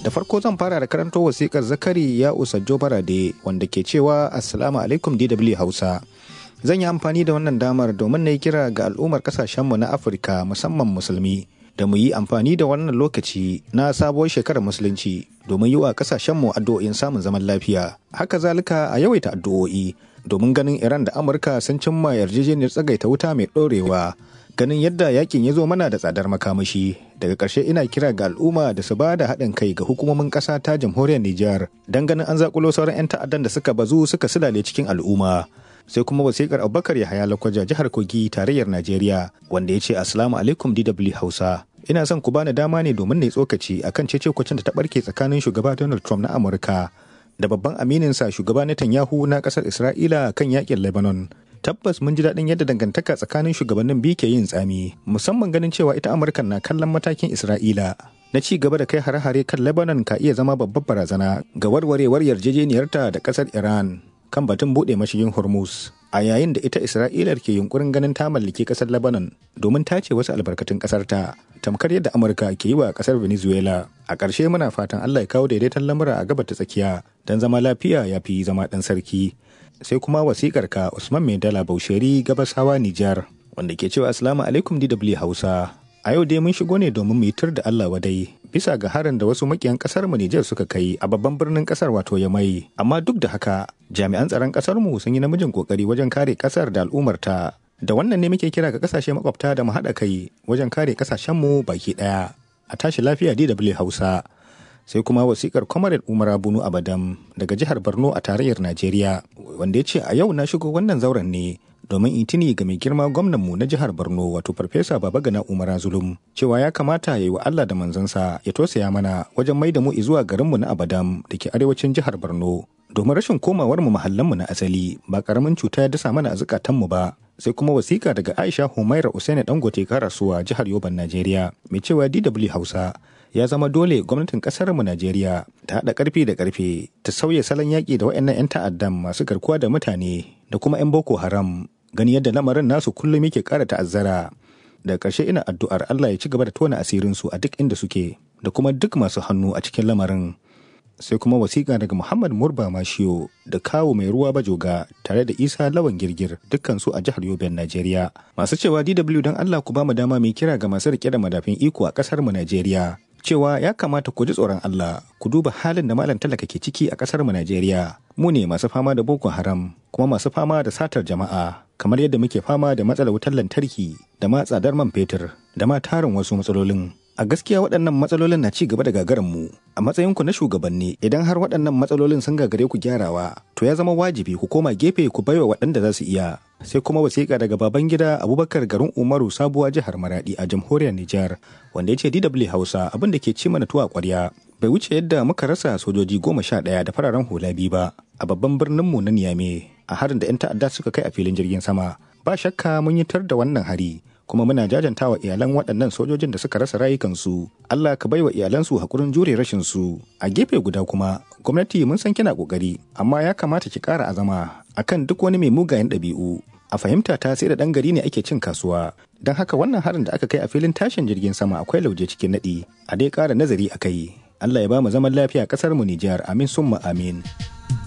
Da farko zan fara da karanto wasikar Zakari ya Usajjo Barade wanda ke cewa Assalamu alaikum DW Hausa. Zan yi amfani da wannan damar domin na yi kira ga al'ummar kasashenmu na Afirka musamman musulmi da mu yi amfani da wannan lokaci na sabuwar shekarar musulunci domin yi wa kasashenmu addu'o'in samun zaman lafiya. Haka zalika a yawaita addu'o'i domin ganin Iran da Amurka sun cimma yarjejeniyar tsagaita wuta mai ɗorewa. Ganin yadda yakin ya zo mana da tsadar makamashi daga ƙarshe ina kira ga al'umma da su ba da haɗin kai ga hukumomin ƙasa ta jamhuriyar Nijar don ganin an zakulo sauran 'yan ta'addan da suka bazu suka silale cikin al'umma. sai kuma wasikar abubakar yahaya lakwaja jihar kogi tarayyar najeriya wanda ya ce assalamu alaikum dw hausa ina son ku bani dama ne domin na yi tsokaci akan cece kwacin da ta barke tsakanin shugaba donald trump na amurka da babban amininsa shugaba netanyahu na kasar isra'ila kan yakin lebanon tabbas mun ji daɗin yadda dangantaka tsakanin shugabannin biyu ke yin tsami musamman ganin cewa ita amurka na kallon matakin isra'ila na ci gaba da kai hare-hare kan lebanon ka iya zama babbar barazana ga warwarewar yarjejeniyarta da kasar iran kan batun buɗe mashigin Hormuz a yayin da ita Isra'ila ke yunkurin ganin ta mallaki ƙasar Lebanon domin tace wasu albarkatun ƙasar ta tamkar yadda Amurka ke yi wa ƙasar Venezuela. A ƙarshe muna fatan Allah ya kawo daidaiton lamura a gabar ta tsakiya don zama lafiya ya fi zama ɗan sarki. Sai kuma wasikar ka Usman Maidala Bausheri Gabasawa Nijar wanda ke cewa Assalamu alaikum DW Hausa. A yau dai mun shigo ne domin mu yitar da Allah wadai bisa ga harin da wasu makiyan kasar mu Nijar suka kai a babban birnin kasar wato Yamai. Amma duk da haka, jami'an tsaron kasar mu sun yi namijin kokari wajen kare kasar da al'ummarta. Da wannan ne muke kira ga kasashe makwabta da mu haɗa kai wajen kare kasashen mu baki ɗaya. A tashi lafiya DW Hausa. Sai kuma wasikar Comrade Umar Bunu Abadam daga jihar Borno a tarayyar Najeriya wanda ya ce a yau na shigo wannan zauren ne domin in tuni ga mai girma gwamnanmu na jihar Borno wato Farfesa Babagana Umar Zulum cewa ya kamata ya yi wa Allah da manzansa ya tosaya mana wajen mai da mu zuwa garinmu na Abadam da ke arewacin jihar Borno domin rashin komawar mu mahallanmu na asali ba karamin cuta ya dasa mana a zukatanmu ba sai kuma wasiƙa daga Aisha Humaira Usaini Dangote Karasuwa jihar Yoban Najeriya mai cewa DW Hausa ya zama dole gwamnatin kasar mu Najeriya ta haɗa ƙarfi da ƙarfe ta sauya salon yaƙi da waɗannan 'yan ta'addan masu garkuwa da mutane da kuma 'yan Boko Haram gani yadda lamarin nasu kullum yake ƙara ta'azzara da ƙarshe ina addu'ar Allah ya ci gaba da tona asirinsu a duk inda suke da kuma duk masu hannu a cikin lamarin sai kuma wasiƙa daga Muhammad Murba Mashiyo da kawo mai ruwa bajoga tare da Isa Lawan Girgir dukkansu a jihar Yobe Najeriya masu cewa DW don Allah ku ba mu dama mai kira ga masu rike da madafin iko a ƙasar mu Najeriya cewa ya kamata ku ji tsoron Allah ku duba halin da malam talaka ke ciki a ƙasar mu Najeriya mu ne masu fama da Boko Haram kuma masu fama da satar jama'a kamar yadda muke fama da matsalar wutar lantarki da ma tsadar man fetur da ma tarin wasu matsalolin a gaskiya waɗannan matsalolin na ci gaba da gagarin mu a matsayinku na shugabanni idan har waɗannan matsalolin sun gagare ku gyarawa to ya zama wajibi ku koma gefe ku baiwa waɗanda za su iya sai kuma wasiƙa daga baban gida abubakar garin umaru sabuwa jihar maradi a jamhuriyar nijar wanda ya ce dw hausa abin da ke ci mana tuwa ƙwarya bai wuce yadda muka rasa sojoji goma sha ɗaya da fararen hula biyu ba a babban birninmu na niyame a harin da 'yan ta'adda suka kai a filin jirgin sama ba shakka mun yi tar da wannan hari kuma muna jajantawa iyalan waɗannan sojojin da suka rasa rayukansu Allah ka baiwa iyalansu hakurin jure rashin su a gefe guda kuma gwamnati mun san kina kokari amma ya kamata ki ƙara azama akan duk wani mai mugayen ɗabi'u a fahimta ta sai da ɗan gari ne ake cin kasuwa don haka wannan harin da aka kai a filin tashin jirgin sama akwai lauje cikin naɗi a dai ƙara nazari a kai Allah ya ba mu zaman lafiya ƙasar mu Nijar amin summa amin